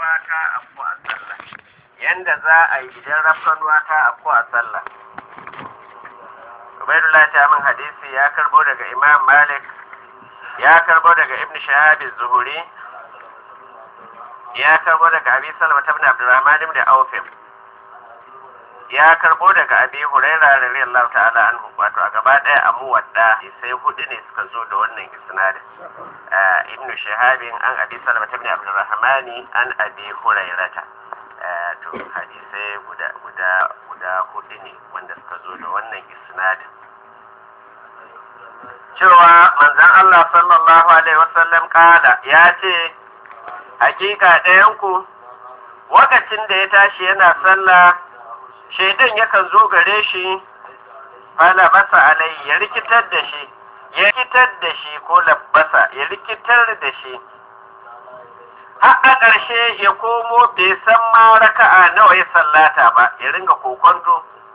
rafkanuwa ta afku a sallah yanda za a yi idan rafkanuwa ta afku a sallah Ubaidullah ta min hadisi ya karbo daga Imam Malik ya karbo daga Ibn Shahab Zuhuri ya karbo daga Abi Salama ibn Abdurrahman ibn Auf ya karbo daga Abi Hurairah radiyallahu ta'ala anhu wato a gaba daya a muwadda sai hudu ne suka zo da wannan isnadin Ibn Shahab an Abi Salama ibn Abdurrahman an Abi Hurairah to hadisai guda guda guda hudu ne wanda suka zo da wannan isnadin cewa manzon Allah sallallahu alaihi wasallam kala ya ce hakika ɗayanku lokacin da ya tashi yana sallah shaidan yakan zo gare shi fala basa alai ya rikitar da shi ya rikitar da shi ko labbasa ya rikitar da shi har a ƙarshe ya komo bai san ma raka'a nawa ya sallata ba ya ringa kokonto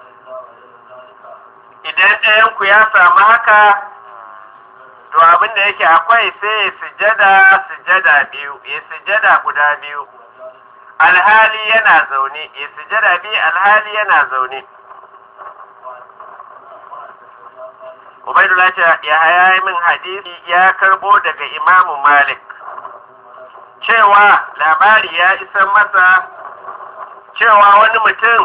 idan ɗayanku ya samu haka to abin da yake akwai sai ya sujada sujada biyu ya sujada guda biyu alhali yana zaune ya sujada biyu alhali yana zaune Ubaidullah ya haya min hadisi ya karbo daga Imamu Malik cewa labari ya isa masa cewa wani mutum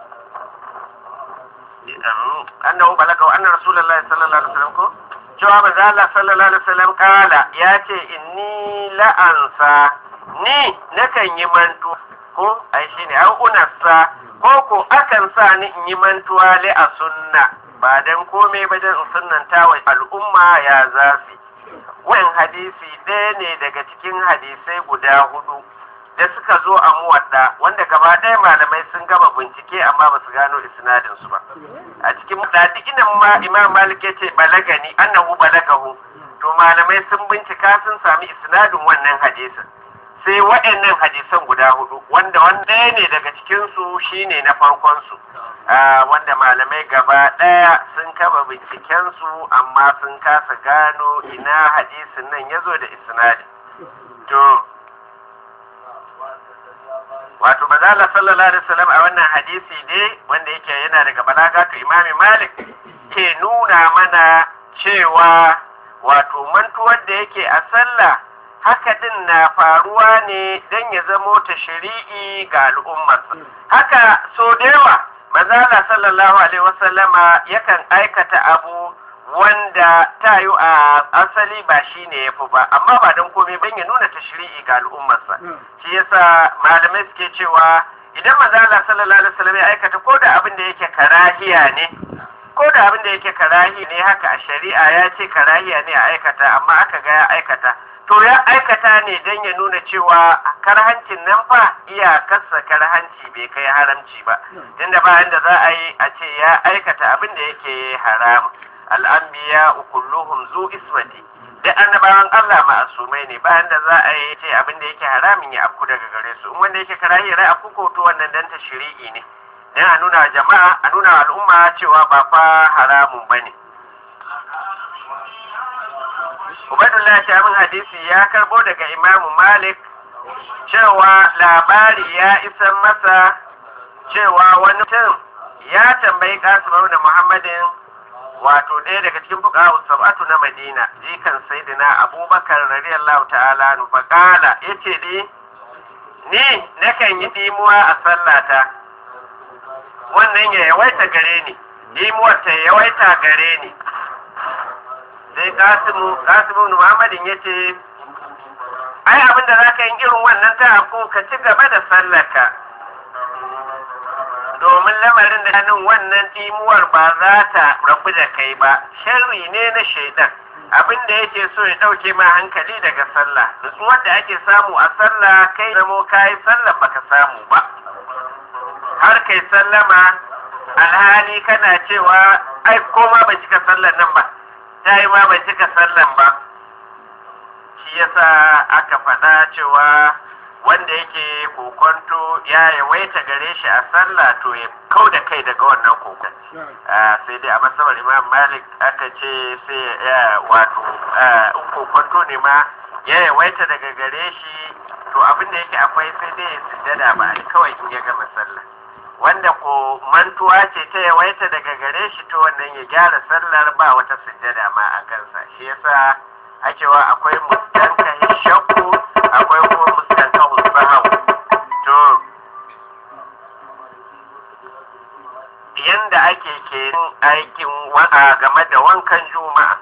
annahu balaga anna rasulullahi sallallahu alaihi wasallam ko cewa manzo Allah sallallahu alaihi wasallam kala ya ce inni la'ansa ni nakan yi mantu ko ai shine an unassa ko ko akan sa ni in yi mantuwa li a sunna ba dan komai ba dan sunnanta wa al'umma ya zafi wannan hadisi ɗaya ne daga cikin hadisai guda hudu da suka zo a muwadda wanda gaba ɗaya malamai sun gama bincike amma ba su gano isnadin su ba a cikin dadikinan ma imam malik ya ce balagani annahu balagahu to malamai sun bincika sun sami isnadin wannan hadisin sai waɗannan hadisan guda hudu wanda wanda ɗaya ne daga cikin su shine na farkon su wanda malamai gaba ɗaya sun kama binciken su amma sun kasa gano ina hadisin nan ya zo da isnadin to wato mazala sallallahu alaihi wasallam a wannan hadisi ne wanda yake yana daga balagatu imami malik ke nuna mana cewa wato mantuwar da yake a sallah haka din na faruwa ne don ya zamo ta shari'i ga al'ummarsa haka so da yawa mazala sallallahu alaihi wasallama yakan aikata abu wanda ta yi a asali ba shi ne ya fi ba amma ba don komai ban ya nuna tashri'i ga al'ummarsa shi yasa malamai suke cewa idan maza Allah sallallahu alaihi wasallam ya aikata ko da abin da yake karahiya ne ko da abin da yake karahi ne haka a shari'a ya ce karahiya ne a aikata amma aka ga ya aikata to ya aikata ne don ya nuna cewa karhancin nan fa iyakarsa karhanci bai kai haramci ba tunda bayan da za a yi a ce ya aikata abin da yake haram al'ambiya kulluhum zu ismati da annabawan Allah ma'asumai ne bayan da za a yi ce abin da yake haramin ya afku daga gare su in wanda yake karahi rai afku ko to wannan dan ta shiri'i ne dan a nuna jama'a a nuna al'umma cewa ba fa haramun bane Ubaidullah Shamin hadisi ya karbo daga Imamu Malik cewa labari ya isa masa cewa wani mutum ya tambayi Kasim da Muhammadin wato ɗaya daga cikin fuqaha sab'atu na Madina jikan sayyidina Abubakar radiyallahu ta'ala nu faqala yace di ni nakan yi dimuwa a sallata wannan ya yawaita gare ni dimuwar ta yawaita gare ni sai Kasimu Kasimu Muhammadin yace ai abin da zaka yi irin wannan ta ko ka ci gaba da sallarka domin lamarin da nan wannan timuwar ba za ta rabu da kai ba sharri ne na shaidan abin da yake so ya ɗauke ma hankali daga sallah nutsuwar da ake samu a sallah kai zamo kayi sallah baka samu ba har kai sallama alhali kana cewa ai ko ma ban cika sallar nan ba ta yi ma ban cika sallan ba shi yasa aka faɗa cewa wanda yake kokonto ya yawaita gare shi a sallah to ya kau da kai daga wannan kokon sai dai a masabar imam malik aka ce sai ya wato in kokonto ne ma ya yawaita daga gare shi to abin da yake akwai sai dai ya sujjada ba kawai in ya gama sallah wanda ko mantuwa ce ta yawaita daga gare shi to wannan ya gyara sallar ba wata sujjada ma a kansa shi yasa ake wa akwai mustanka shakku akwai kuma mustanka sahau to yanda ake ke aikin game da wankan juma'a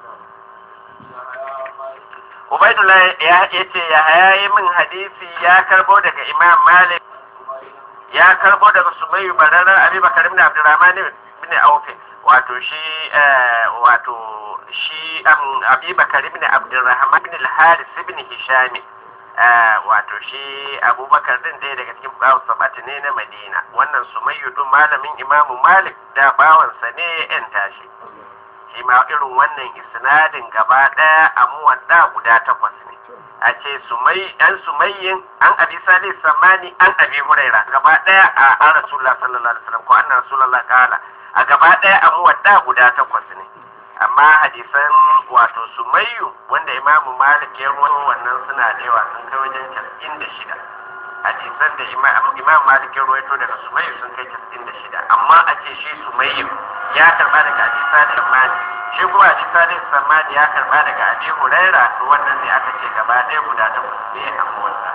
Ubaidullah ya ce ya hayayi min hadisi ya karbo daga Imam Malik ya karbo daga Sumayyu bararar Abi Bakar ibn Abdurrahman ibn Auf wato shi wato shi Abi Bakar ibn Abdurrahman ibn al-Haris ibn Hisham wato shi Abubakar din ɗaya daga cikin bawan sabati ne na Madina wannan Sumayyu din malamin Imam Malik da bawansa ne ya yanta shi shi ma irin wannan isnadin gaba ɗaya a muwadda guda takwas ne a ce sumai an sumayyin an abi salih samani an abi huraira gaba ɗaya a an rasulullah sallallahu alaihi wasallam ko anna rasulullah kala a gaba ɗaya a muwadda guda takwas ne amma hadisan wato sumayyu wanda imamu malik ya ruwa wannan suna da yawa sun kai wajen casa'in da shida hadisan da imam malik ya ruwaito daga sumayyu sun kai casa'in da shida amma a ce shi sumayyu ya karba daga hadisa da samani shi kuma hadisa da samani ya karba daga abi huraira to wannan ne aka ce gaba ɗaya guda takwas ne a motsa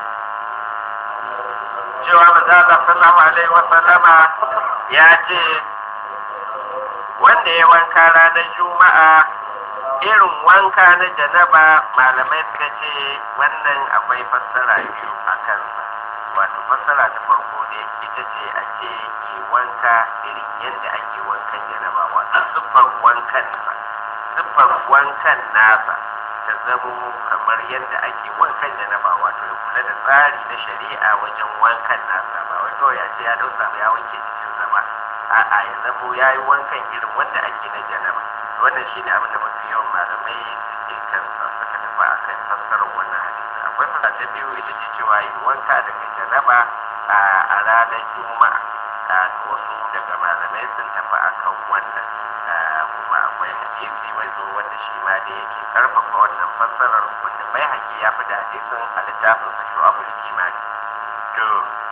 cewa maza Allah sallallahu alaihi wa sallama ya ce wanda ya wanka ranar juma'a irin wanka na janaba malamai suka ce wannan akwai fassara biyu a kansa wato fassara ta farko ne ita ce a ce ke wanka irin yadda ake wankan janaba wato siffar wankan nasa siffar wankan nasa ta zamo kamar yadda ake wankan janaba wato ya kula da tsari na shari'a wajen wankan nasa ba wai kawai a ce ya dausa ya wanke jikin zama a'a ya zamo ya yi wankan irin wanda ake na janaba wannan shine abin da mafi yawan malamai suke kansa suka tafi a kan fassarar wannan hadisi akwai fasa ta biyu ita ce cewa yi wanka daga janaba a ranar juma'a da wasu daga malamai sun tafi a kan wannan kuma akwai hadisi mai zo wanda shi ma da yake karfafa wannan fassarar wanda bai haƙi ya fi da hadisin a littafin sa shu'abul imani to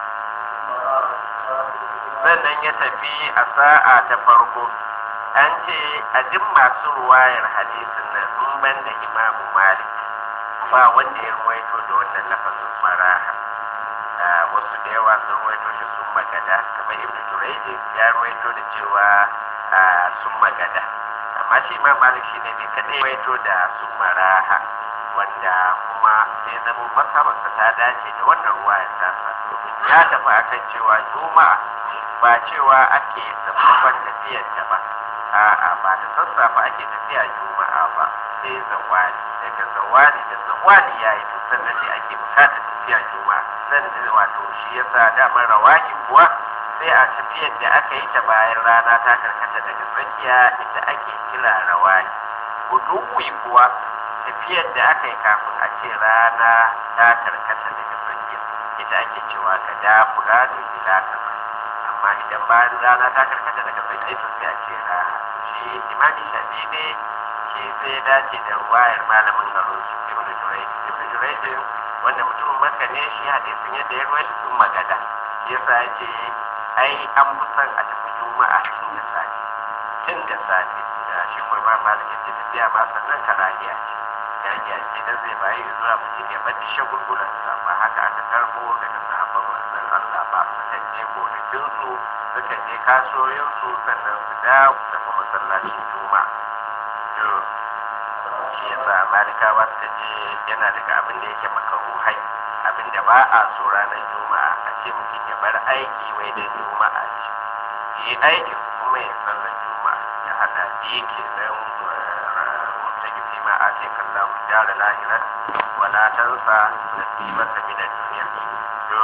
sannan ya tafi a sa'a ta farko an ce a duk masu ruwayar hadisin nan in ban da imamu malik ba wanda ya ruwaito da wannan lafazin maraha wasu da yawa sun ruwaito shi sun magada kamar ibn jurayji ya ruwaito da cewa sun magada amma shi imam malik shine ne kadai ruwaito da sun maraha wanda kuma sai zama masabarsa ta dace da wannan ruwayar tasa domin ya tafi akan cewa juma'a ba cewa ake sababban tafiyar ta ba a'a ba da sassafe ake tafiya juma'a ba sai zawali daga zawali da zawali ya yi sannan ne ake bukatar tafiya juma'a san wato shi yasa damar rawaki kuwa sai a tafiyar da aka yi ta bayan rana ta karkata daga tsakiya inda ake kira rawaki guduwi kuwa tafiyar da aka yi kafin a ce rana ta karkata daga tsakiya ita ake cewa ka da furadu ila kaza amma idan bayan rana ta karkata daga tsakiya to sai a ce rana shi imani shafi ne shi sai dace da ruwayar malamin garin su ibn jurayj ibn jurayj wanda mutumin makka ne shi hadisin yadda ya ruwaita sun magada shi yasa ya ce ai an fi son a tafi juma'a tun da safe tun da safe da shi ko ba malik ya ce tafiya ma sannan karahiya ce karahiya ce dan zai bayi zuwa mutum ya bar shagulgulansa ba haka aka karbo daga sahabban manzon Allah ba sukan je gonakinsu sukan je kasuwoyinsu sannan su dawo su tafi masallacin juma'a to shi yasa malikawa suka ce yana daga abin da yake makaruhai abin da ba a so ranar juma'a a ce mutum ya bar aiki wai da juma'a ce yi aikin kuma ya sallar juma'a ya hada biyu ke nan mutaki ma a ce kallon jara lahirar wala tansa nasibata min ad-dunya to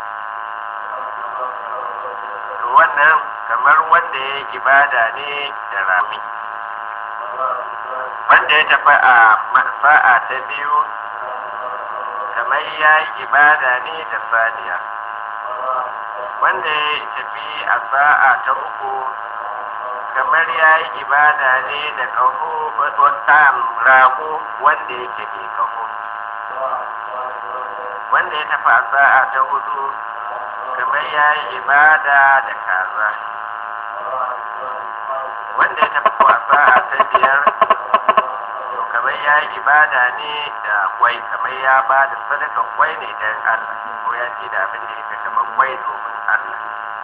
to wannan kamar wanda ya yi ibada ne da rami wanda ya tafi a sa'a ta biyu kamar ya yi ibada ne da saniya wanda ya tafi a sa'a ta uku kamar ya yi ibada ne da kaho wata rago wanda yake mai kaho wanda ya tafi a sa'a ta hudu kamar ya yi ibada da kaza wanda ya tafi a sa'a ta biyar to kamar ya yi ibada ne da kwai kamar ya ba da sadakan kwai ne don Allah ko ya ce da abin da yake kamar kwai domin Allah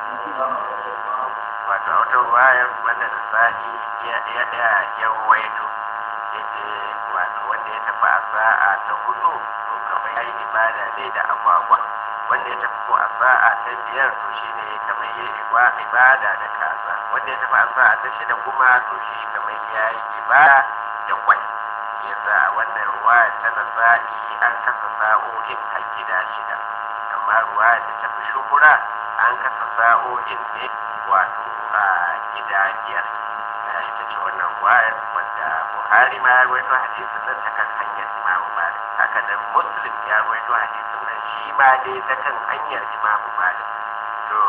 wato a wata ruwayar wanda da sa'i ya ya ya ya ruwaito yake wato wanda ya tafi a sa'a ta hudu to kamar ya yi ibada ne da agwagwa wanda ya tafi ko a sa'a ta biyar to shi ne kamar ya yi ibada da kaza wanda ya tafi a sa'a ta shida kuma to shi kamar ya yi ibada da kwai yasa a wannan ruwaya ta nasa'i an kasa sa'o'in a gida shida amma ruwaya da ta fi shuhura an kasa sa'o'in ne wato a gida biyar da ita ce wannan ruwayar wanda buhari ma ya rawaito hadisin nan ta kan hanyar imamu malik haka nan muslim ya rawaito hadisin nan shi ma dai ta kan hanyar imamu malik to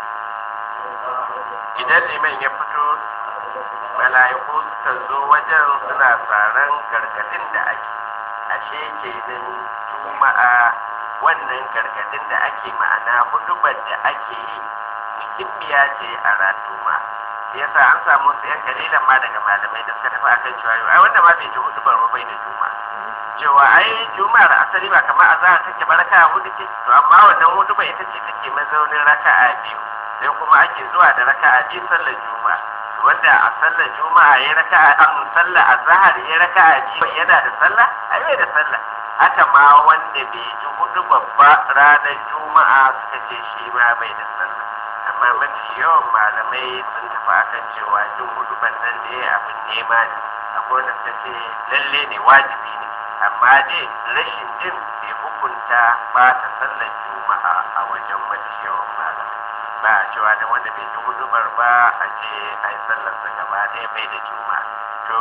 idan liman ya fito mala'iku suka zo wajen suna tsaron gargadin da ake ashe kenan juma'a wannan gargadin da ake ma'ana hudubar da ake yi muhimmiya ce a ratuma yasa an samu su yan kalilan ma daga malamai da suka tafi akan cewa ai wanda ma bai ji hudubar ba bai da juma'a cewa ai juma'ar asali ba kamar azhar take baraka hudu ce to amma wannan hudubar ita ce take mazaunin raka'a biyu sai kuma ake zuwa da raka'a biyu sallar juma'a wanda a sallar juma'a ya raka a sallar azhar ya raka a ji yana da sallah ai bai da sallah haka ma wanda bai ji hudu babba ranar juma'a suka ce shi ma bai da sallah amma mafi yawan malamai sun tafi akan cewa jin hudu nan da ya abin nema ne akwai wanda suka ce lalle ne wajibi ne amma dai rashin jin bai hukunta ba ta sallar juma'a a wajen mafi yawan malamai ba a cewa da wanda bai ji hudubar ba a ce ai sallarsa gaba ɗaya bai da juma to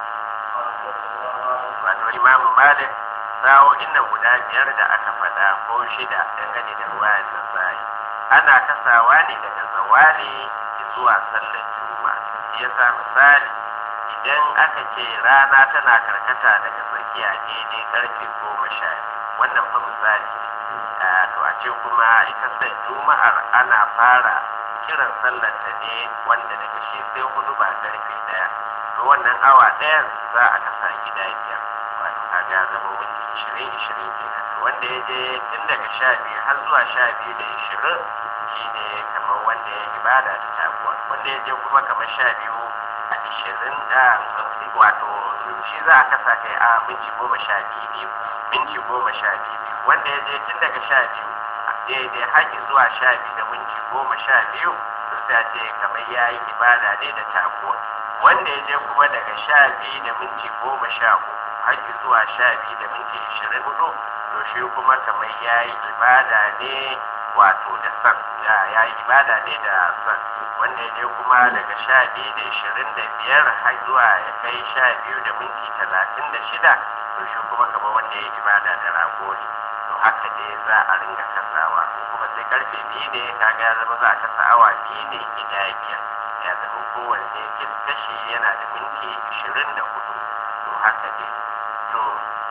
wato imamu malik sa'o'in nan guda biyar da aka faɗa ko shida dangane da ruwayar nan zai ana kasawa ne daga zawali zuwa sallar juma ya sa misali idan aka ce rana tana karkata daga tsakiya daidai karfe goma sha wannan fa misali to a ce kuma ita sai juma'ar ana fara kiran sallar ta ne wanda daga shi sai hudu ba karfe daya to wannan awa ɗayan za a kasa gida biyar wato kaga zama minti ishirin ishirin kenan wanda ya je tun daga sha biyu har zuwa sha biyu da ishirin shine kamar wanda ya ibada da taguwa wanda ya je kuma kamar sha biyu a ishirin da wato shi za a kasa kai a minti goma sha biyu minti goma sha biyu wanda ya je tun daga sha biyu daidai haƙi zuwa sha biyu da minti goma sha biyu to sai ce kamar ya yi ibada ne da taguwa wanda ya je kuma daga sha biyu da minti goma sha uku haƙi zuwa sha biyu da minti ishirin hudu to shi kuma kamar ya yi ibada ne wato da san ya yi ibada ne da san wanda ya je kuma daga sha biyu da ishirin da biyar har zuwa ya kai sha biyu da minti talatin da shida to shi kuma kamar wanda ya yi ibada da rago ne to haka ne za a ringa kasawa ko kuma sai karfe biyu ne kaga ya zama za a kasa awa biyu ne gida biyar ya zama kowanne kashi yana da minti ishirin da hudu to haka ne to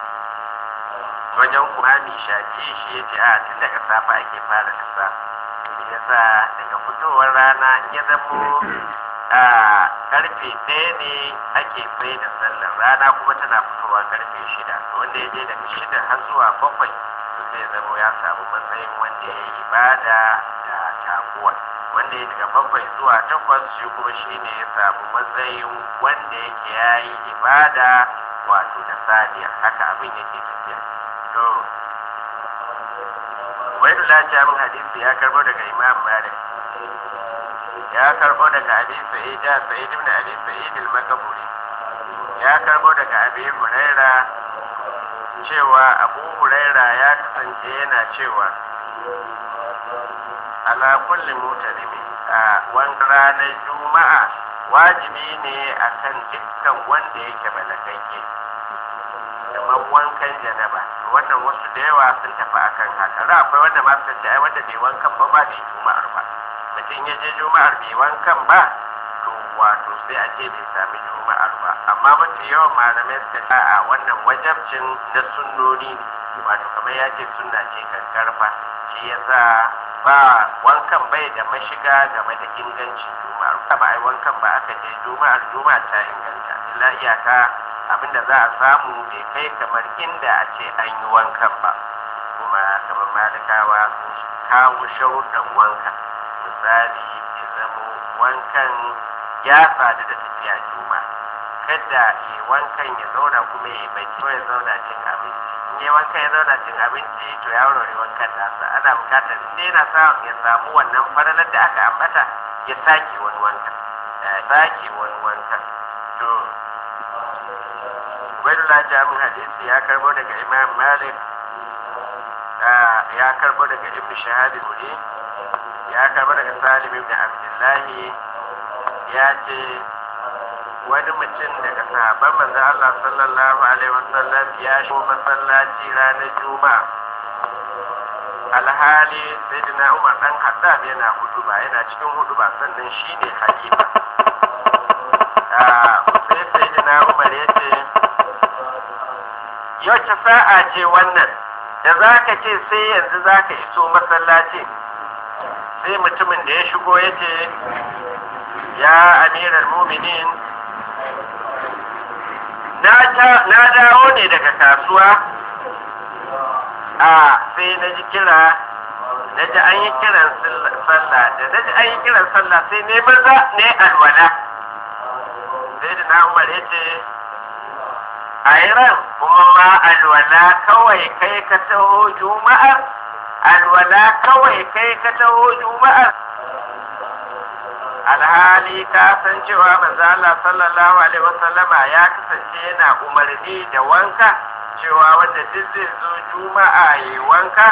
wajen kumami shafi shi ya ce a tun daga safa ake fara kasa ya sa daga fitowar rana ya zamo a karfe ɗaya ne ake tsaye da sallar rana kuma tana fitowa karfe shida wanda ya je daga shida har zuwa bakwai to sai zamo ya samu matsayin wanda ya yi ibada da taguwa wanda ya daga bakwai zuwa takwas shi kuma shi ne ya samu matsayin wanda yake ya yi ibada wato da saniya haka abin yake tafiya to wai da min hadisi ya karbo daga imam malik ya karbo daga abi sa'id da sa'id ibn abi sa'id al-makaburi ya karbo daga abi huraira cewa abu huraira ya kasance yana cewa ala kulli mutalimi a wani ranar juma'a wajibi ne akan dukkan wanda yake balagagge kamar wankan janaba wannan wasu da yawa sun tafi akan haka za akwai wanda ma suka ce ai wanda bai wankan ba ba bai juma'ar ba mutum ya je juma'ar bai wankan ba to wato sai a ce bai sami juma'ar ba amma mafi yawan malamai suka ce a wannan wajabcin na sunnoni wato kamar ya ce sunna ce karfa shi yasa ba wankan bai da mashiga game da ingancin juma'ar ba ai wankan ba aka je juma'ar juma'a ta inganta illa iyaka abinda za a samu bai kai kamar inda a ce an yi wankan ba kuma kamar malikawa sun kawo sharuɗan wankan misali ya zamo wankan ya sadu da tafiya juma kada ya wankan ya zauna kuma ya bai ko ya zauna cin abinci in ya wankan ya zauna cin abinci to ya wurare wankan nasa ana bukatar in dai yana sa ya samu wannan faralar da aka ambata ya sake wani wankan ya sake wani wankan to Ubaidullah Jamin hadisi ya karbo daga Imam Malik ya karbo daga Ibn Shahab Guri ya karbo daga Salim ibn Abdullahi ya ce wani mutum daga sahabban manzon Allah sallallahu alaihi wasallam ya shigo masallaci ranar Juma'a alhali sayyidina Umar dan Khattab yana huduba yana cikin huduba sannan shine halifa sai sayyidina Umar ya ce yaushe sa'a ce wannan da za ka ce sai yanzu za ka iso masallaci sai mutumin da ya shigo ya ce ya amiral muminin na dawo ne daga kasuwa a sai na ji kira na ji an yi kiran sallah da na ji an yi kiran sallah sai ne maza ne alwala sai da na umar ya ce a ran kuma ma alwala kawai kai ka taho juma'ar alwala kawai kai ka taho juma'ar alhali ka san cewa manzo Allah sallallahu alaihi wasallama ya kasance yana umarni da wanka cewa wanda duk zai zo juma'a yi wanka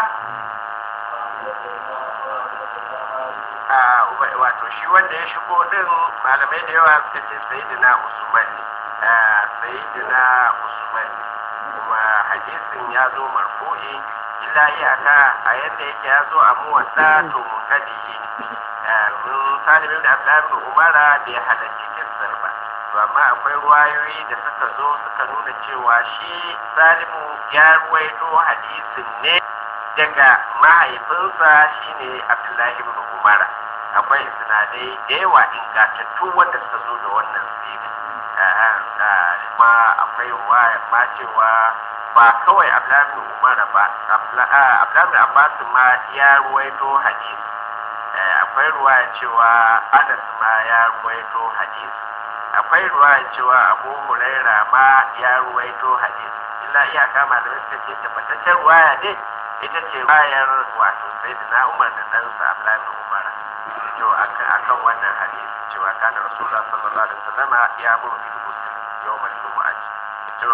wato shi wanda ya shigo din malamai da yawa suka ce sayyidina usman ne sayyidina usman kuma hadisin ya zo marfu'i illa iyaka a yadda yake ya zo a muwadda to munkadi mun salimin da abdullahi umara bai halarci kissar ba to amma akwai ruwayoyi da suka zo suka nuna cewa shi salimu ya ruwaito hadisin ne daga mahaifinsa shine abdullahi ibn umara akwai sinadai da yawa ingantattu wanda suka zo da wannan sifi ma akwai ruwaya ma cewa ba kawai abdullahi umara ba abdullahi abbas ma ya ruwaito hadisi akwai ruwaya cewa anas ma ya ruwaito hadisi akwai ruwaya cewa abu huraira ma ya ruwaito hadisi illa iyaka malamai suka ce tabbataccen ruwaya ne ita ce bayar wato sai da na umar da ɗansa abdullahi umar to akan wannan hadisi cewa kana rasulullah sallallahu alaihi wasallam ya buru bil muslim yawmal jumu'ah to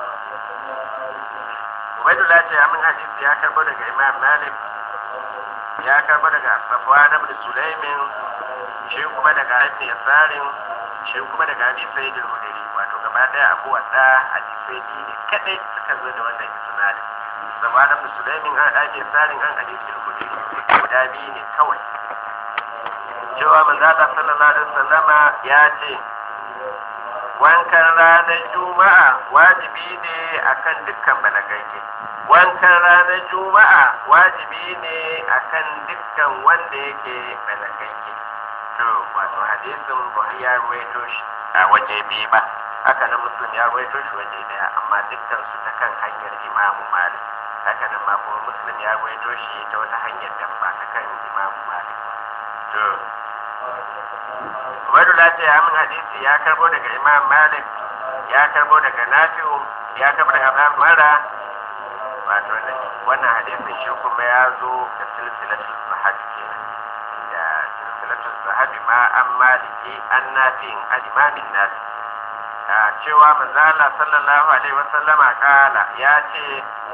Ubaidullah ce amin hadisi ya karbo daga Imam Malik ya karbo daga Safwan ibn Sulaimin shi kuma daga Ibn Yasarin shi kuma daga Abi Sa'id al-Khudri wato gaba daya Abu Wadda hadisai ne kadai suka zo da wannan isnadin Safwan ibn Sulaimin an Abi Yasarin an Abi Sa'id al-Khudri guda biyu ne kawai cewa manzo Allah sallallahu alaihi wasallama ya ce wankan ranar juma'a wajibi ne akan dukkan balagagge wankan ranar juma'a wajibi ne akan dukkan wanda yake balagagge to wato hadisin buhari ya ruwaito shi a waje biyu ba haka nan muslim ya ruwaito shi waje daya amma dukkan su ta kan hanyar imamu malik haka nan ma kuma muslim ya ruwaito shi ta wata hanyar da ba ta kan imamu malik to Ubaidul ce ya min hadisi ya karbo daga Imam Malik ya karbo daga Nafi'u ya karbo daga Abu Mara wato wannan hadisin shi kuma ya zo da silsilatul sahabi kenan da silsilatul sahabi ma an maliki an nafi'in an imamin nasi a cewa manzala sallallahu alaihi wasallama kala ya ce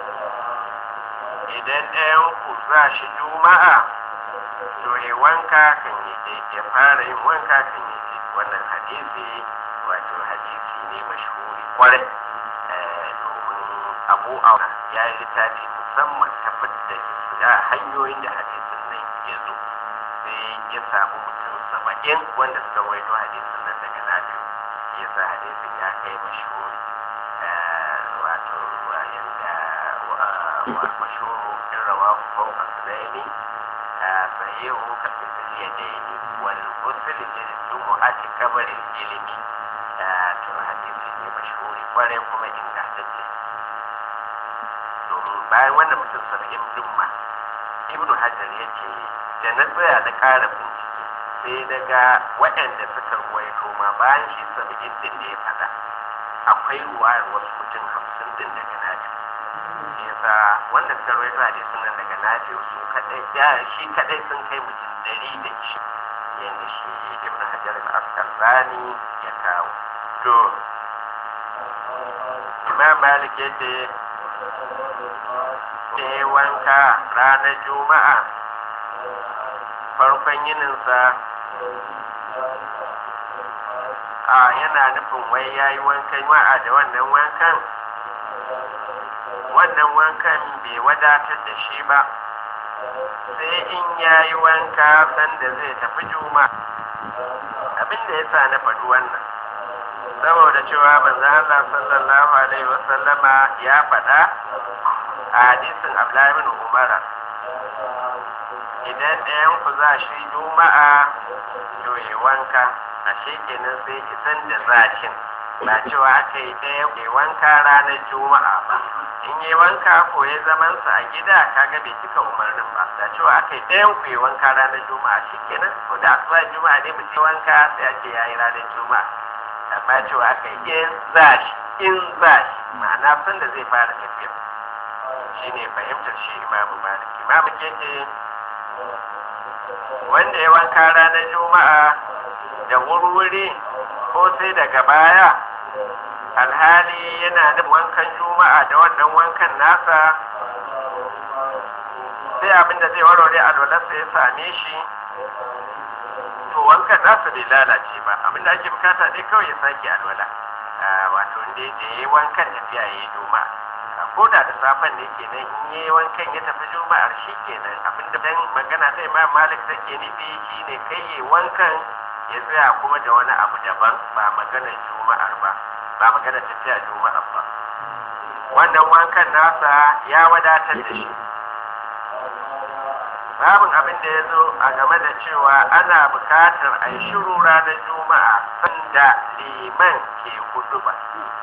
idan ɗayan ku za shi juma'a to ya wanka kan yi ya fara yin wanka kan yi wannan hadisi wato hadisi ne mashhuri kwarai domin abu auna ya yi littafi musamman tabbatar da hanyoyin da hadisin nan ya zo sai ya samu mutum saba'in wanda suka waito hadisin nan daga nafi'u ya sa hadisin ya kai mashhuri wato yanda wal mashhuru in rawahu fawqa sunaini sahihu ka fil yadaini wal ghusl lil jumu'ati kabar al ilmi to hadisi ne mashhuri kwarai kuma ingantacce domin bayan wannan mutum saba'in din ma ibnu hajar ya ce da na tsaya na ƙara bincike sai daga waɗanda suka ruwaito ma bayan shi saba'in din da ya faɗa akwai ruwayar wasu mutum hamsin din daga nafi yasa wanda suka ruwaito a sunan daga nafi su kaɗai ya shi kaɗai sun kai mutum dari da shi yadda shi ibnu hajar al-asqalani ya kawo to imam malik yadda ya wanka ranar juma'a farkon yininsa a yana nufin wai ya yi wankan juma'a da wannan wankan wannan wankan bai wadatar da shi ba sai in ya yi wanka sanda zai tafi juma'a abinda ya sa na faɗi wannan saboda cewa manzon Allah sallallahu alaihi wasallama ya faɗa a hadisin Abdullahi bin Umar idan ɗayan ku za shi juma'a to yi wanka a kenan sai isan da zashin ba cewa aka yi ɗaya yi wanka ranar juma'a ba in yi wanka ko ya zamansa a gida kaga bai cika umarnin ba da cewa aka yi ɗayan ku yi wanka ranar juma'a shi kenan ko da asuba juma'a ne mutum wanka sai ake yayi ranar juma'a amma cewa aka yi in za shi in za shi ma'ana sun da zai fara tafiya shi ne fahimtar shi imamu malik imamu ke ce wanda ya wanka ranar juma'a da wurwuri ko sai daga baya alhali yana da wankan juma'a da wannan wankan nasa sai abinda zai warware alwalarsa ya same shi to wankan nasa bai lalace ba abinda ake bukata dai kawai ya sake alwala wato inda ya yi wankan tafiya ya yi juma'a ko da da safen ne kenan in yi wankan ya tafi juma'ar shi kenan abinda dan magana ta imam malik take nufi shine kai yi wankan ya tsaya kuma da wani abu daban ba maganar juma'ar ba ba maganar tafiya juma'ar ba wannan wankan nasa ya wadatar da shi babin abin da ya zo a game da cewa ana bukatar a yi shiru ranar juma'a sanda liman ke hudu ba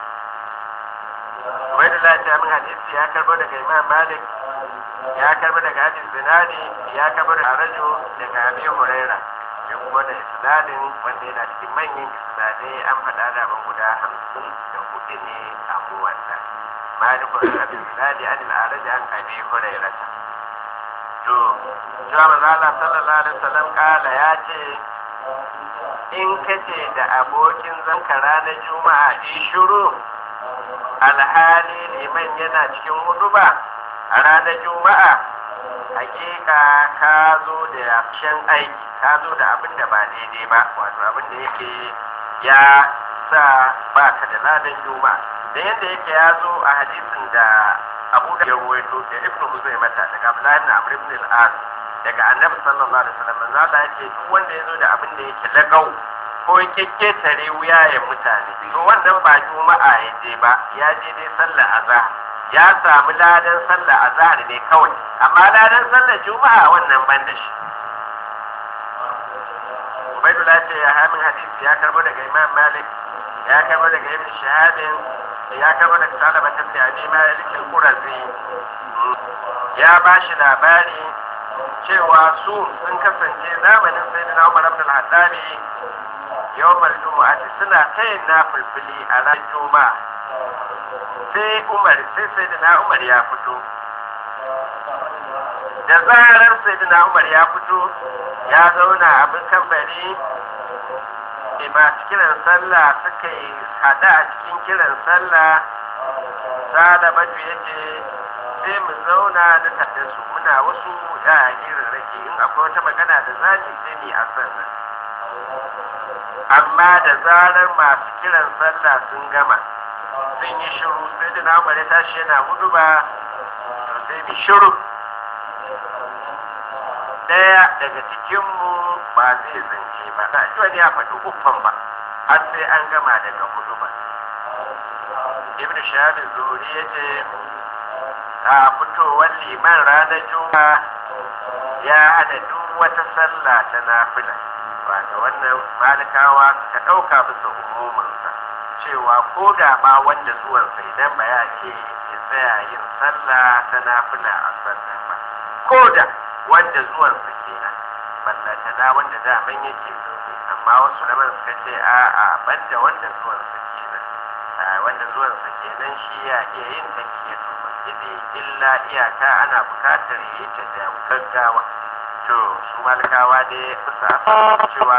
wai da lafiya min hadisi ya karbo daga imam malik ya karbo daga hadis zinadi ya karbo daga rajo daga abi huraira ya kuma da isnadin wanda yana cikin manyan isnadai an faɗa da ban guda hamsin da hudu ne a muwanda malikun abi zinadi an al'araji an abi huraira to cewa manzo Allah sallallahu alaihi wasallam kala ya ce in kace da abokin zanka ranar juma'a in shiru alhali liman yana cikin huduba a ranar juma'a hakika ka zo da yafshen aiki ka zo da abin da ba daidai ba wato abin da yake ya sa ba ka da ladan juma'a da yadda yake ya zo a hadisin da abu da ya ruwaito da ibn huzai mata daga abdullahi ibn amr ibn al-as daga annabi sallallahu alaihi wasallam manzo Allah yake duk wanda ya zo da abin da yake lagau ko yake tare wuyayen mutane to wannan ba juma'a ya je ba ya je dai sallar azhar ya samu ladan sallar azhar ne kawai amma ladan sallar juma'a wannan ban da shi Ubaidullah ce ya hamin hadisi ya karbo daga Imam Malik ya karbo daga Ibn Shahabin ya karbo daga Salama ta Abi Malik al-Qurazi ya ba shi labari cewa su sun kasance zamanin Sayyidina Umar ibn al-Hattabi yawmal jumu'ati suna tayin nafilfili a ran juma'a sai umar sai sayyidina umar ya fito da zarar sayyidina umar ya fito ya zauna abin kambari masu kiran sallah suka yi hada a cikin kiran sallah sada batu ya ce sai mu zauna da tare su muna wasu da irin rake in akwai wata magana da zani sai ni a sannan amma da zarar masu kiran sallah sun gama sun yi shiru sai da na ya tashi yana gudu ba to sai bi shiru daya daga cikinmu ba zai zance ba na ji wani ya faɗi uffan ba har sai an gama daga hudu ba ibn shahab zuhuri ya ce a fitowar liman ranar juma'a ya hada duk wata sallah ta nafila wata wannan malikawa suka ɗauka bisa umumansa cewa ko da ma wanda zuwansa idan ba ya ce ya tsaya yin sallah ta nafila a sallah ba ko da wanda zuwansa kenan ballata da wanda daman yake zaune amma wasu naman suka ce a'a banda wanda zuwansa kenan wanda zuwansa kenan shi ya iya yin takiyatul masjidi illa iyaka ana bukatar yi ta da gaggawa to su malikawa dai bisa cewa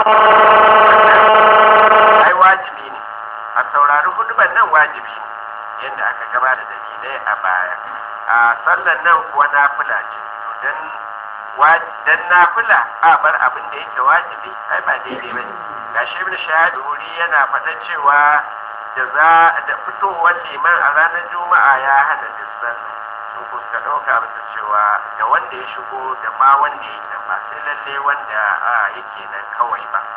ai wajibi ne a saurari huduban nan wajibi ne yadda aka gaba da dalilai a baya a sallan nan kuwa nafila ce to dan dan nafila a bar abin da yake wajibi ai ba daidai ba ne gashi ibn shahadu wuri yana faɗa cewa da za da fitowar liman a ranar juma'a ya hana dissan sun kuska ɗauka bisa cewa da wanda ya shigo da ma wanda ya nan ba sai lalle wanda a yake nan kawai ba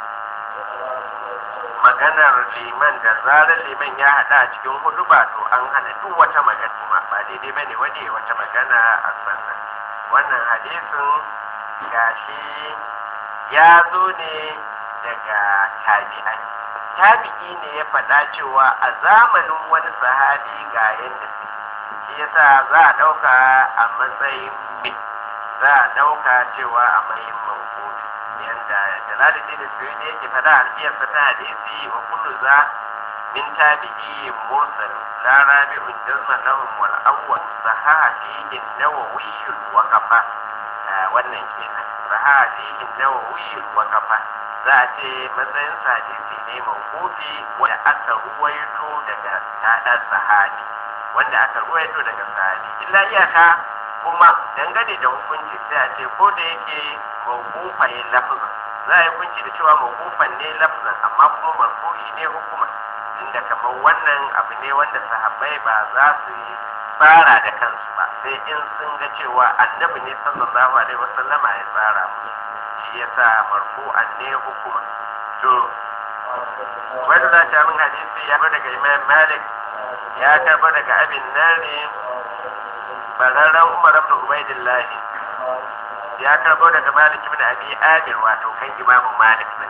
maganar liman da zarar liman ya haɗa a cikin hudu ba to an hana duk wata magana ma ba daidai bane wanda ya wata magana a sannan wannan hadisin gashi ya zo ne daga tabi'ai tabi'i ne ya faɗa cewa a zamanin wani sahabi ga yadda shi yasa za a ɗauka a matsayin me za a ɗauka cewa a matsayin mawkufi yadda jalaluddin suyudi yake faɗa alfiyarsa ta hadisi wa kullu za min tabi'i mursal la rabi'un jazma lahum wal awwal sahaha fihi nawawi wa kafa wannan kenan sahaha fihi nawawi wa kafa za a ce matsayin hadisi ne mawkufi wanda aka ruwaito daga ta'ar sahabi wanda aka ruwaito daga sahabi illa iyaka kuma dangane da hukunci sai a ce ko da yake mawkufa ne lafzan za a yi hukunci da cewa mawkufan ne lafzan amma kuma marfu'i ne hukuma inda kamar wannan abu ne wanda sahabbai ba za su yi tsara da kansu ba sai in sun ga cewa annabi ne sallallahu alaihi wasallama ya tsara musu shi yasa marfu'an ne hukuma to wanda za ta min hadisi ya bar daga imam malik ya karba daga abin nari bararren umar ibn ubaidillahi ya karbo daga malik ibn abi amir wato kan imamu malik ne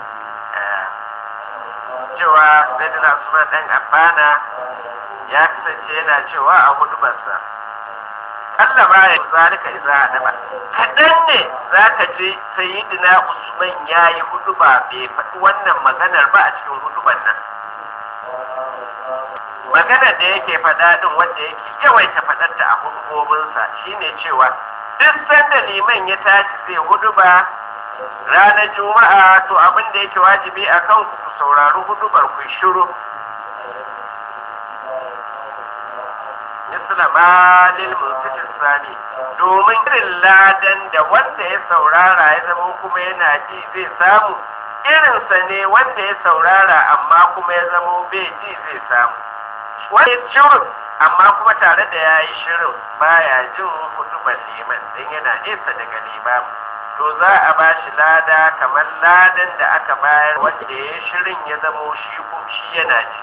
cewa sayyidina usman dan abbana ya kasance yana cewa a hudubarsa Allah ba ya zalika idza adaba kadan ne zaka je sayyidina usman yayi huduba bai faɗi wannan maganar ba a cikin hudubar nan maganar da yake faɗa din wanda yake yawaita faɗarta a hudubobinsa shine cewa duk sanda liman ya tashi zai huduba ranar juma'a to abin da yake wajibi a kan ku ku saurari hudubar ku shiru misla malil munfitin sani domin irin ladan da wanda ya saurara ya zama kuma yana ji zai samu irinsa ne wanda ya saurara amma kuma ya zama bai ji zai samu wani shirin amma kuma tare da ya yi shirin baya jin hudubar liman don yana nesa daga limamu to za a ba shi lada kamar ladan da aka bayar wanda ya yi shirin ya zamo shi shi yana ji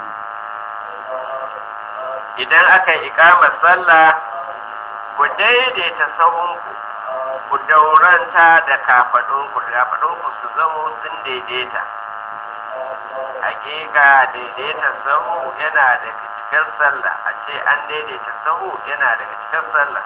idan aka yi ikamar sallah ku daidaita sahunku ku dauranta da kafadunku kafadunku su zamo sun daidaita hakika daidaita sahu yana daga cikin sallah a ce an daidaita sahu yana daga cikin sallah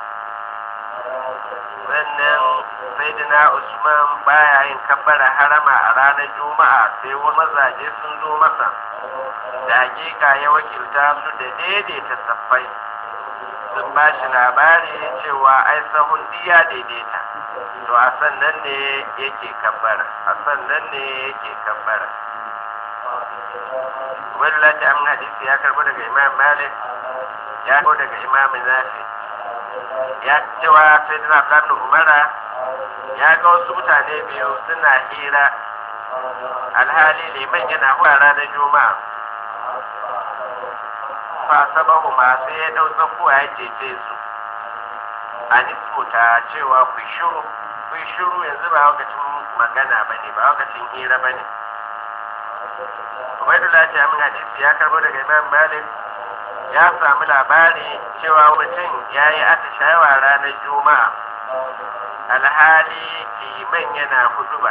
wannan saidina usman baya yin kabbara harama a ranar juma'a sai wani mazaje sun zo masa da hakika ya wakilta su da daidaita saffai sun ba shi labari cewa ai sahun diya daidaita to a sannan ne yake kabbara a sannan ne yake kabbara wani lati amin hadisi ya karbo daga imam malik ya karbo daga imam nafi ya cewa sai dina ɗan umara ya ga wasu mutane biyu suna hira alhali liman yana hura ranar juma'a fa sabahu ma sai ya ɗau tsakuwa ya cece su a nisbuta cewa ku shiru ku shiru yanzu ba lokacin magana ba ne ba lokacin hira ba ne Ubaidullah ta min hadisi ya karbo daga Imam Malik ya samu labari cewa mutum ya yi atishawa ranar juma'a alhali liman yana huduba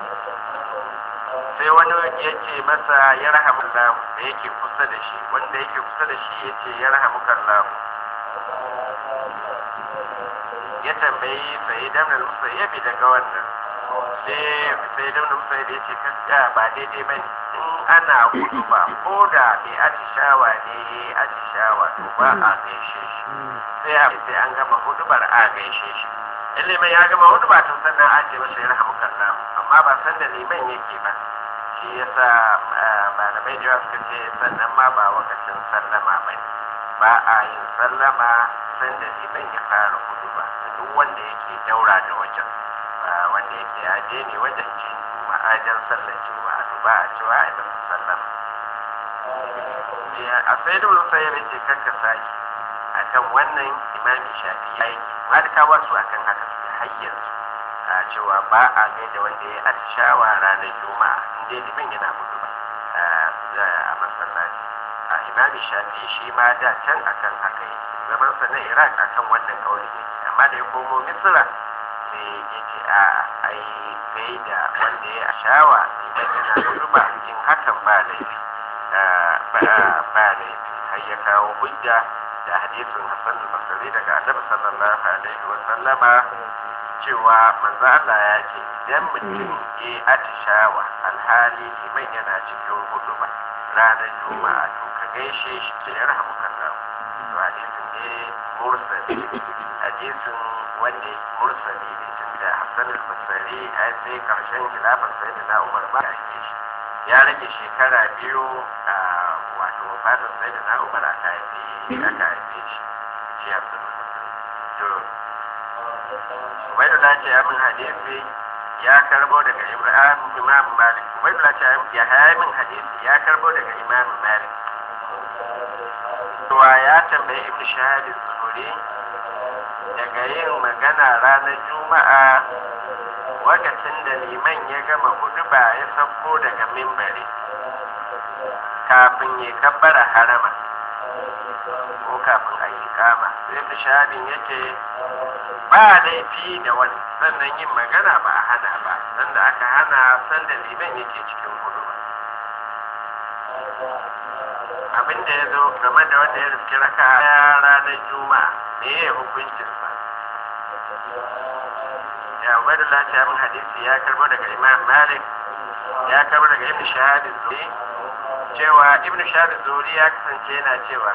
sai wani ya ce masa ya rahamu lahu da yake kusa da shi wanda yake kusa da shi ya ce ya rahamu kallahu ya tambayi sai damar musayyabi daga wannan sai sai damar musayyabi ya ce kaska ba daidai ba in ana hudu ba ko da mai atishawa ne ya yi atishawa to ba a gaishe shi sai a sai an gama hudubar a gaishe shi in liman ya gama huduba tun sannan a ce masa ya rahamu kallahu amma ba san da liman yake ba shi yasa malamai da yawa suka ce sannan ma ba wakacin sallama ba ne ba a yin sallama san da liman ya fara hudu ba duk wanda yake daura da wajen wanda yake ya je ne wajen jin ma'ajan sallar juma'a to ba a cewa a yi masa sallama a sai da wani sai ya ce karka sake a kan wannan imami shafi ya yi malikawa su akan haka su har yanzu a cewa ba a gaida wanda ya atishawa ranar juma'a inda liman yana mutu ba a masallaci a imami shafi shi ma da can akan haka yi zaman sa na iraq akan wannan kauli yake amma da ya komo misira sai ya ce a ai gaida wanda ya atishawa idan yana mutu ba in hakan ba laifi ba laifi har ya kawo hujja da hadisin hassan al-basri daga annabi sallallahu alaihi wa sallama cewa manzo Allah ya ce idan mutum ya atishawa alhali liman yana cikin hudu ba ranar juma'a to ka gaishe shi da ya rahamu kallahu to hadisin ne mursali hadisin wanda ya mursali ne tunda Hassan al-Basri a sai karshen khilafar sayyidina Umar ba ya yi shi ya rage shekara biyu a wato wafatar sayyidina Umar aka haife aka haife shi shi Hassan al-Basri to Ubaidullah ce ya min hadisi ya karbo daga Ibrahim Imam Malik Ubaidullah ce ya haya min hadisi ya karbo daga Imam Malik Wa ya tambayi Ibn Shahab Zuhuri daga yin magana ranar Juma'a lokacin da liman ya gama hudu ba ya sauko daga mimbari kafin ya kabbara harama ko kafin a yi kama sai Ibn Shahabin yake ba laifi da wani sannan yin magana ba a hana ba sanda aka hana sanda liman yake cikin hudu ba abinda ya zo game da wanda ya riski raka ya ranar juma'a me ya hukuncinsa ya ubaidu lati min hadisi ya karbo daga imam malik ya karbo daga ibn shahad zuri cewa ibn shahad zuri ya kasance yana cewa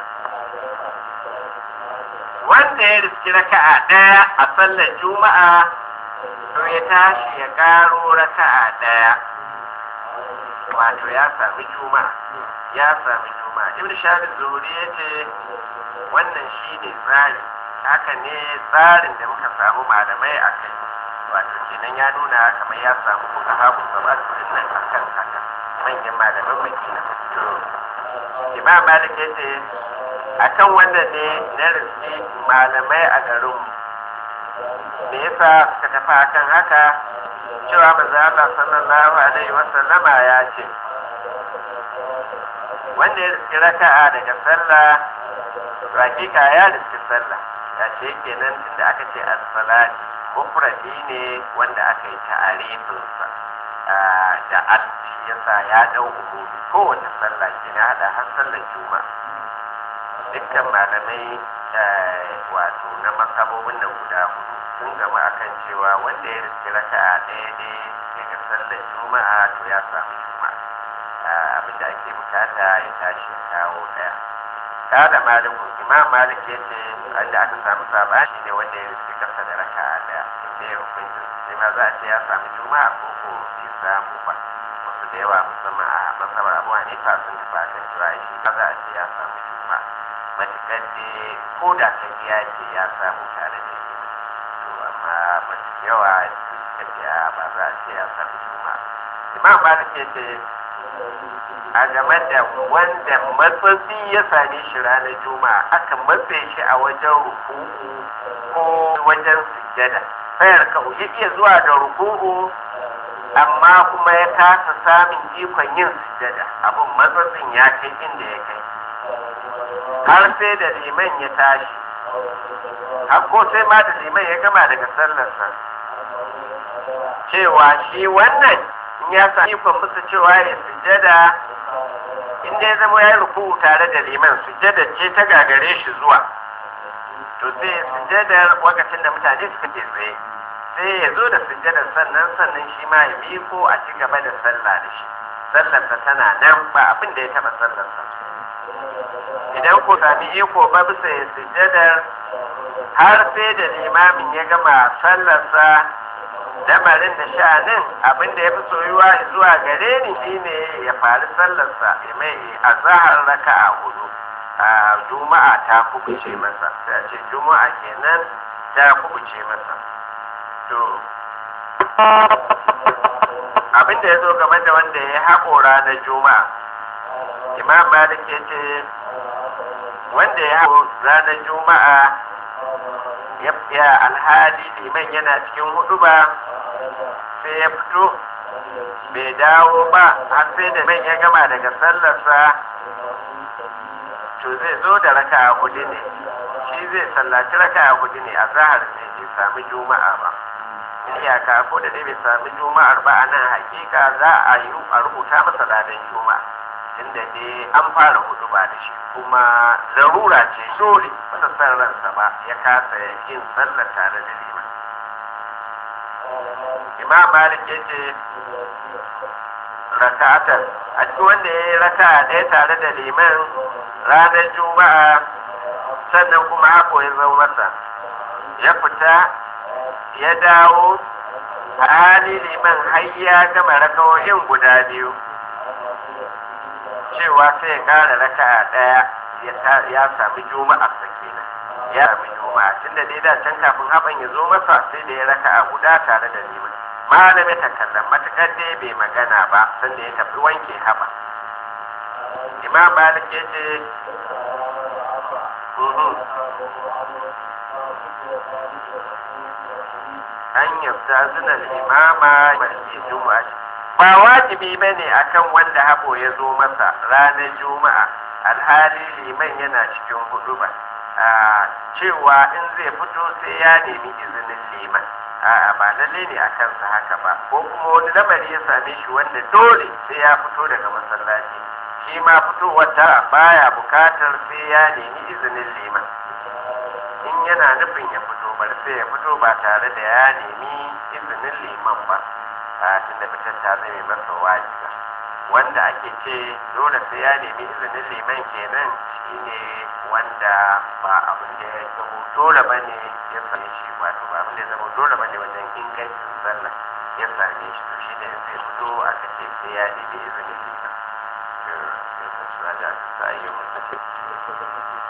wanda ya riski raka'a ɗaya a sallar juma'a to ya tashi ya ƙaro raka'a ɗaya wato ya sami juma'a ya sami juma'a ibn shahid zuri ya ce wannan shi ne tsari haka ne tsarin da muka samu malamai a kai wato kenan ya nuna kamar ya samu kuka haku gaba su nan akan haka manyan malaman makina to imam malik ya ce akan wannan ne na riski malamai a garin me yasa suka tafi akan haka cewa manzo Allah sallallahu alaihi wa sallama ya ce wanda ya riski raka'a daga sallah hakika ya riski sallah ya ce kenan tunda aka ce as-salati mufradi ne wanda aka yi ta'arifinsa da al yasa ya dau umumi kowace sallah ke na hada har sallar juma'a dukkan malamai wato na masabobin nan guda hudu sun gama akan cewa wanda ya riski raka'a ɗaya ne daga sallar juma'a to ya samu juma'a abinda ake bukata ya tashi ya kawo ɗaya kada maliku imam malik ya ce wanda aka samu sabani ne wanda ya riski kasa da raka'a ɗaya inda ya hukunci sai ma za a ce ya samu juma'a ko ko bai samu ba wasu da yawa musamman a masabar abu hanifa sun tafi akan cewa shi ba za a ce ya samu juma'a matuƙar da ko da ta biya ce ya samu tare da shi to amma mafi yawa suka biya ba za a ce ya samu juma imam malik ya ce a game da wanda matsatsi ya same shi ranar juma'a aka matse shi a wajen ruku'u ko wajen sujjada sayar ka ya iya zuwa da ruku'u amma kuma ya kasa samun ikon yin sujjada abin matsatsin ya kai inda ya kai har sai da liman ya tashi har ko sai ma da liman ya gama daga sallarsa cewa shi wannan in ya sami ikon musu cewa ya sujjada in dai zama ya yi ruku tare da liman sujjada ce ta gagare shi zuwa to sai sujjadar lokacin da mutane suka ke tsaye sai ya zo da sujjadar sannan sannan shi ma ya miko a ci gaba da sallah da shi sallarsa tana nan ba abin da ya taba sallarsa idan ko sami iko ba bisa ya sujjadar har sai da limamin ya gama sallarsa lamarin da sha'anin abin da ya fi soyuwa zuwa gare ni shine ya faru sallarsa ya mai a zahar raka a hudu a juma'a ta kubuce masa sai ce juma'a kenan ta kubuce masa to abin da ya zo game da wanda ya haƙo ranar juma'a imam malik ya ce wanda ya haƙo ranar juma'a ya alhali liman yana cikin hudu ba sai ya fito bai dawo ba har sai da man ya gama daga sallarsa to zai zo da raka a hudu ne shi zai sallaci raka a hudu ne a zahar ne bai sami juma'a ba iyaka ko da dai bai sami juma'ar ba a nan hakika za a yi a rubuta masa ranar juma'a inda dai an fara hudu ba da shi kuma larura ce dole masa san ransa ba ya kasa yin sallar tare da liman imam malik ya ce raka'atar a cikin wanda ya yi raka'a ɗaya tare da liman ranar juma'a sannan kuma hako ya zama masa ya fita ya dawo a hali liman har ya gama rakawoyin guda biyu cewa sai ya ƙara raka'a ɗaya ya sami juma'a sa kenan ya sami juma'a tunda dai da can kafin haban ya zo masa sai da ya raka'a guda tare da liman malami ta kallon matakar dai bai magana ba sanda ya tafi wanke haba imam malik ya ce an yabta zina imama mai juma'a ba wajibi ba ne akan wanda habo ya zo masa ranar juma'a alhali liman yana cikin hudu ba cewa in zai fito sai ya nemi izinin liman a'a ba lalle ne a kansa haka ba ko kuma wani lamari ya same shi wanda dole sai ya fito daga masallaci shi ma fitowar ta baya bukatar sai ya nemi izinin liman in yana nufin ya fito bar sai ya fito ba tare da ya nemi izinin liman ba a tunda fitar ta zame masa wajiba wanda ake ce dole sai ya nemi izinin liman kenan shine wanda ba abin da ya zama dole ba ne ya same shi wato ba abin da ya zama dole ba ne wajen ingancin sallah ya same shi to shi da in zai fito aka ce sai ya nemi izinin liman. Sai ka da ta yi